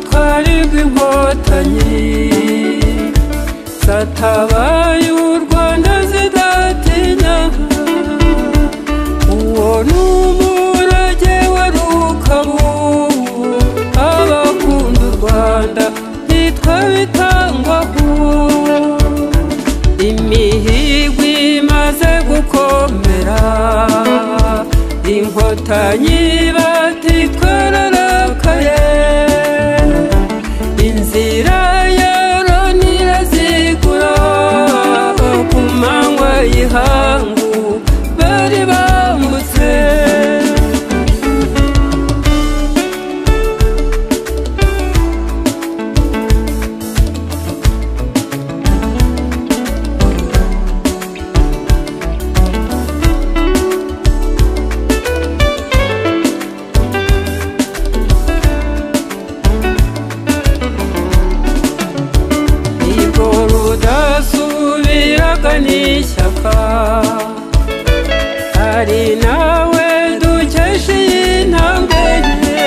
twari rw'inkotanyi zatabaye u rwanda zidatinya uwo ni umurage wari ukabubu abakunda u rwanda bitwa bitangwaho imihigwi imaze gukomera inkotanyi batitwararakaye inzira ya roni irazigura ku manywa y'ihangu bari bambutse Nibwo rudasubiraga n'ishyaka Ari nawe dukesha iyi ntambwe ye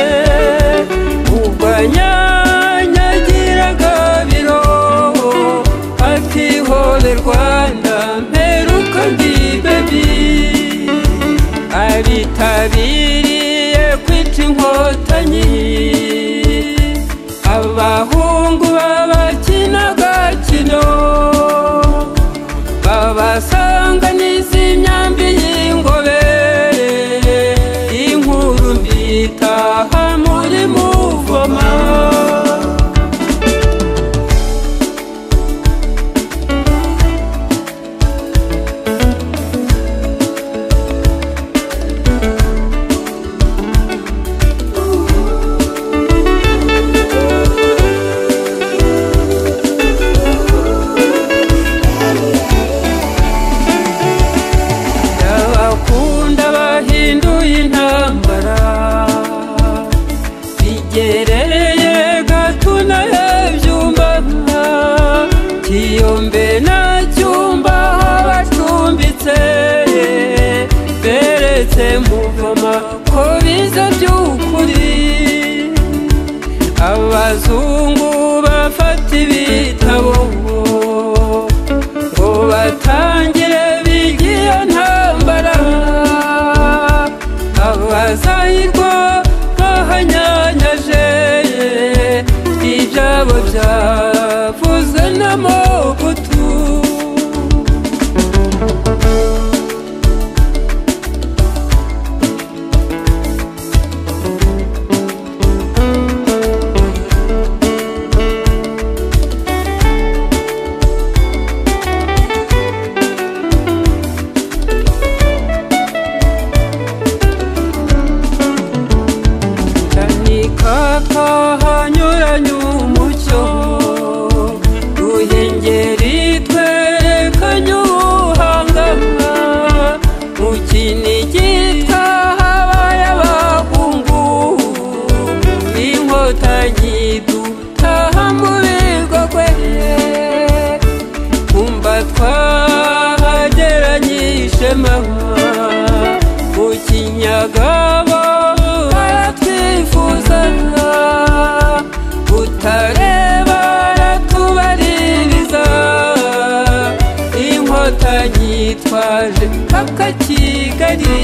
Ubwo nyanyagiraga biroho Ati hole Rwanda mperuka ndi bebi Abitabiriye kwica inkotanyi abahungu babakinaga kino babasanga n'izi myambi y'ingobere inkuru mbitaha muri muvoma Abakunda bahinduye intambara bigereye gatuna yabyumba kiyombe na cyumba bacumbitse beretse muvoma ko biza by'ukuri abazungu bafata ibitabo ngo batangire bigiye ntambara abazahirwa bahanyanyaje ibyabo byavuzwe n'amagutu Tanikaka hanyuranye umucyo Ruhengeri twerekanye ubuhangana Mu kinigi twahabaye abahungu Inkotanyi dutaha mu bigogwe Kumva twahageranyije mama Mu kinyagabo baratwifuzaga Butare baratubaririza Inkotanyi twaje mpaka Kigali